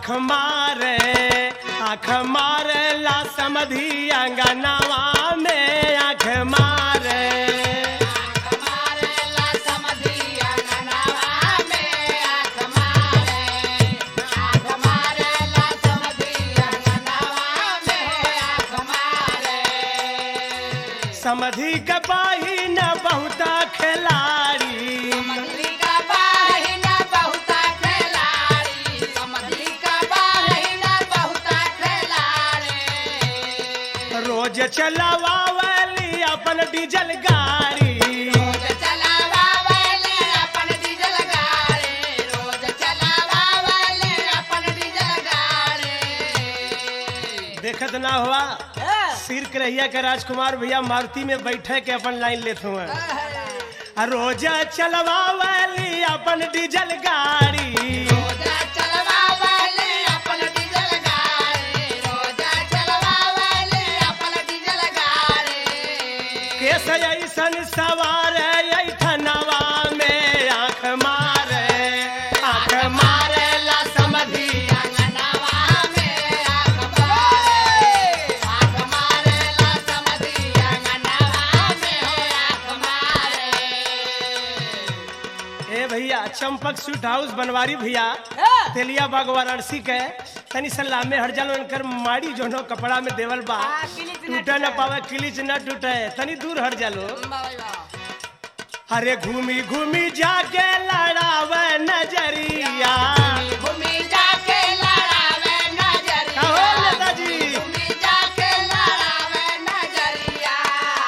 आँख मारे आँख मारे ला समधी अंगनावा में आँख मारे समधी के बाही न बहुता खिलाड़ी रोज चलावावली अपन डीजल गाड़ी देखत ना हुआ सिर करैया के राजकुमार भैया मारुति में बैठे के अपन लाइन लेते हुए आ रोज चलवावली अपन डीजल गाड़ी केस ऐसन सवार ऐठनवा में आँख मारे आँख मारे ला समधी ए भैया चंपक स्वीट हाउस बनवारी भैया तेलिया बाग वाराणसी के तनी सलाह में हर जल उनकर माड़ी जोनो कपड़ा में देवल बा हाँ, किलिच न टूटे न टूटे। पावे किलिच न टूटे तनी दूर हट जालो अरे घूमी घूमी जाके लड़ावे नजरिया घूमी जाके लड़ावे नजरिया कहो नेताजी घूमी जाके लड़ावे नजरिया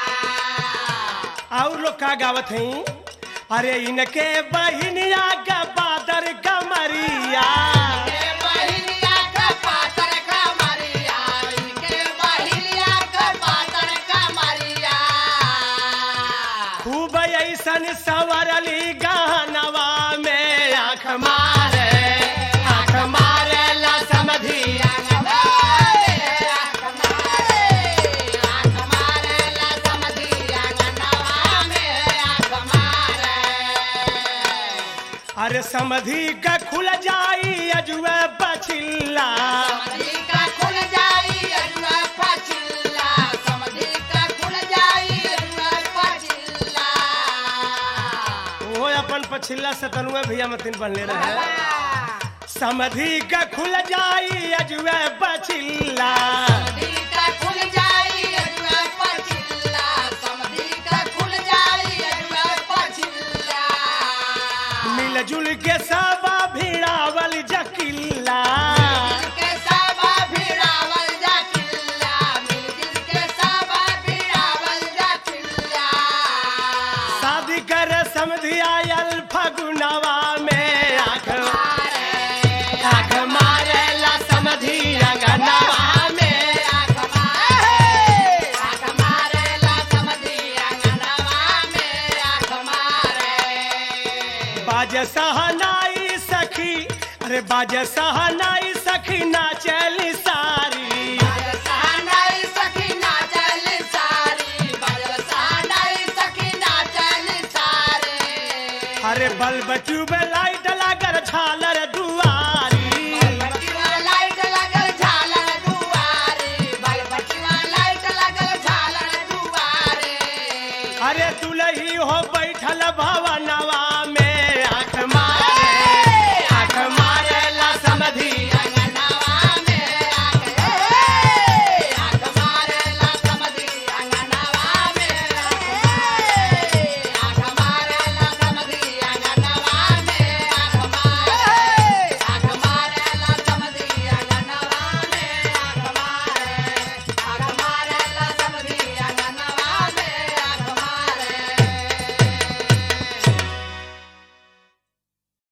और लोग का गावत हैं अरे इनके बहिनिया का बादर कमरिया के बहिलिया का पातर का मरिया इनके बहिलिया का पातर का मरिया खूब ऐसन सवरली गहनवा में आँख मारे आँख मारे ला समधी अरे समधी का खुल जाई अजुए बचिल्ला वो अपन पछिल्ला सतनुए भैया मतिन बनले रहे समधी का खुल जाई अजुए बचिल्ला मिलजुल के सब भिड़ावल जकिल्ला शादी कर समधी आयल फगुनवा में आँख आँख मारे ला समधी अंगनवा में बाज सहनाई सखी अरे बाज सहनाई सखी नाचली सारी अरे बल्ब ट्यूब लाइट लागर झालर दुआरी अरे दुलही हो बैठल भव